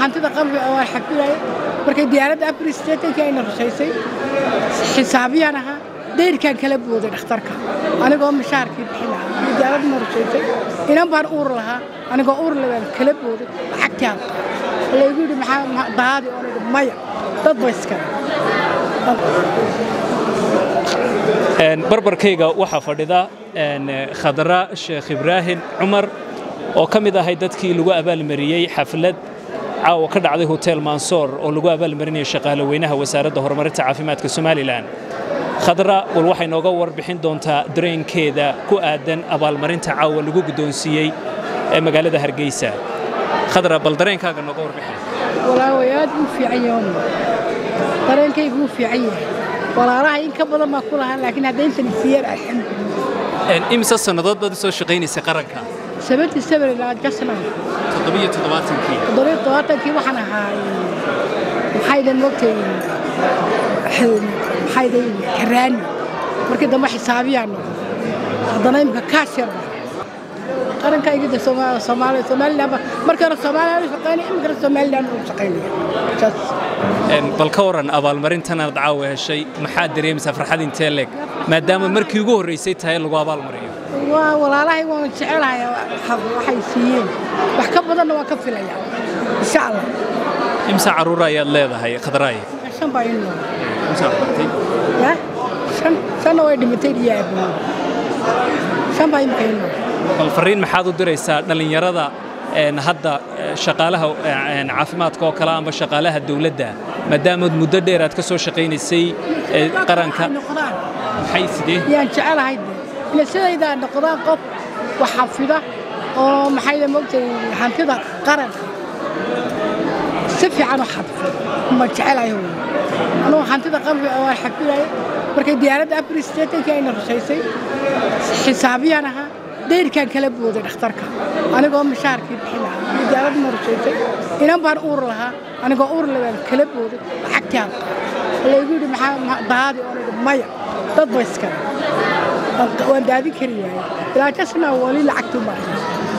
hantida qalbi waan xafidaya markay diyaaradda afar sideetankii ayna rushaysay xisaabiyaan ahaa dayrkaan kala booday dhakhtarka anigoo mishaarkii bixin lahaa iyo diyaaradna rushaysay inan baan uur lahaa anigoo uur labaan kala booday lacagtii aan qaado laygu yidhi maxaa daadi oon idhi maya dad ba iskale barbarkayga waxaa fadhida khadra sheekh ibraahim cumar oo ka mid ahay dadkii lagu abaalmariyey xaflad caawa ka dhacday hotel mansoor oo lagu abaalmarinaya shaqaale weynaha wasaaradda horumarinta caafimaadka somalilan khadra wal waxay nooga warbixin doontaa dareenkeeda ku aadan abaalmarinta caawa lagu guddoonsiiyey ee magaalada hargeysa khadra bal dareenkaaga nooga warbixin walaaway aad buu fiican yahay dareenkaygu wuu fiican yahay walaalaha in ka badan baa ku lahaa laakiin hadda intan isiiyeen alxamdulilah imise sannadood baad u soo shaqaynaysay qaranka seventy seven ilaa jasna toddobiyo toddobaatankii toddobiyo todobaatankii waxaan ahaa maxaydan mogtay maxaydan karaani markii dambe xisaabiyaan noqday haddana imika kaashir baa qaranka igida soomaaliya somaliland markii hore soomaaliya shaqaynaya imikana somaliland u shaqaynaya saas bal ka waran abaalmarintanaad caawa heshay maxaad dareemaysaa farxad intee leeg maadaama markii ugu horraysay tahay lagu abaalmariyo waa walaalahay waan jecelahay waxay siiyeen wax ka badanna waan ka filaya insha allah imsa carruura ayaad leedahay khadraaye shan baa in nool ya shan shanna way dhimatay iyo aaboood shan baa imika in nool bal farriin maxaad u diraysaa dhallinyarada hadda shaqaalaha caafimaadka oo kale amba shaqaalaha dawladda maadaamaad muddo dheer aad ka soo shaqaynaysay qaranka maxay sidee yaan jecelahay ila sidaydaa noqdaan qof wax xafida oo maxayda mogtay hantida qaranka si fiican u xafida ma jecelahay anugu hantida qalbi waan xafidaya markay diyaaradda afar sideetankii ayna rushaysay xisaabiyaan ahaa dayrkaan kala booday dhakhtarka anigoo mishaarkii bixin lahaa iyo diyaaradna rushaysay inan baan uur lahaa anigoo uur labaan kala booday lacagtii aan qaado laygu yidhi maxaa daadi oon idhi maya dad ba iskale waan daadin kari waayey ilaa jasna wali lacagtii u maraya